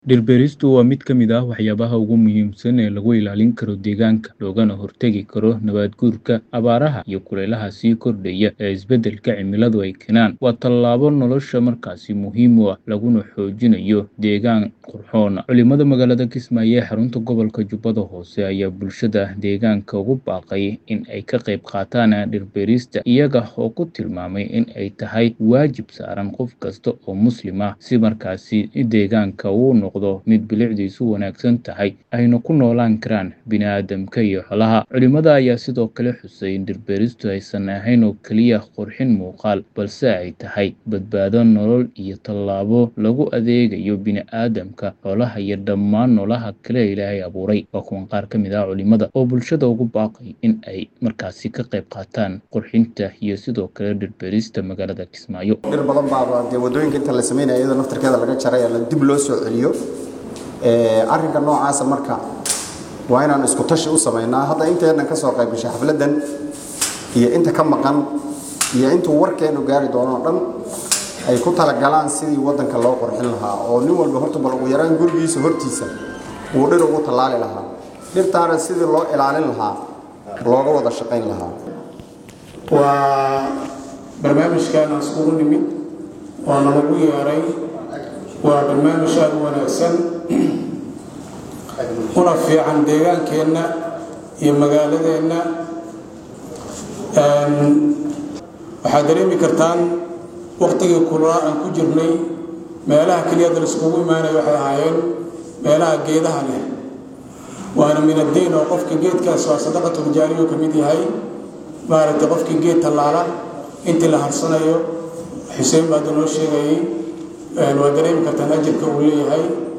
Dhir-beeristu waa mid ka mid ah waxyaabaha ugu muhiimsan ee lagu ilaalin karo deegaanka, loogana hortagi karo nabaad-guurka, abaaraha, iyo kulaylaha sii kordhaya ee isbeddelka cimiladu ay keenaan. Waa tallaabo nolosha markaasi muhiim u ah, laguna xoojinayo deegaan qurxoon. Culimada magaalada Kismaayo ee xarunta gobolka Jubbada Hoose ayaa bulshada deegaanka ugu baaqay in ay ka qayb qaataan dhir-beerista, iyaga oo ku tilmaamay in ay tahay waajib saaran qof kasta oo Muslim ah si markaasi deegaanka uu u noqdo mid bilicdiisu wanaagsan tahay, ayna ku noolaan karaan bini'aadamka iyo xoolaha. Culimada ayaa sidoo kale xusay in dhir-beeristu aysan ahayn oo keliya qurxin muuqaal, balse ay tahay badbaado nolol iyo tallaabo lagu adeegayo bini'aadamka, xoolaha, iyo dhammaan noolaha kale ee Ilaahay abuuray. Waa kuwan qaar ka mid ah culimada oo bulshada ugu baaqay in ay markaasi ka qayb qaataan qurxinta iyo sidoo kale dhir-beerista magaalada Kismaayo. dhir badan baa dee wadooyinka inta la sameynaya iyadoo naftarkeeda laga jaray la dib loo soo celiyo ee arrinka noocaasa marka waa inaan isku tashi u samaynaa hadda inteenan ka soo qayb gashay xafladan iyo inta ka maqan iyo intuu warkeenu gaari doono oo dhan ay ku talagalaan sidii waddanka loo qurxin lahaa oo nin walba horta bal ugu yaraan gurigiisa hortiisa uu dhir ugu tallaali lahaa dhirtaana sidii loo ilaalin lahaa looga wada shaqayn lahaa waa barnaamijkan aan iskugu nimid oo nalagu yeeray waa barnaamij aada u wanaagsan una fiican deegaankeenna iyo magaaladeenna waxaad dareemi kartaan waqtigii kulaa aan ku jirnay meelaha keliyada la iskugu imaanaya waxay ahaayeen meelaha geedaha leh waana min addiin oo qofka geedkaas waa sadaqatuljaariyo ka mid yahay maaragtay qofkii geed tallaala intii la harsanayo xuseen baad noo sheegayay waad dareemi kartaan ajirka uu leeyahay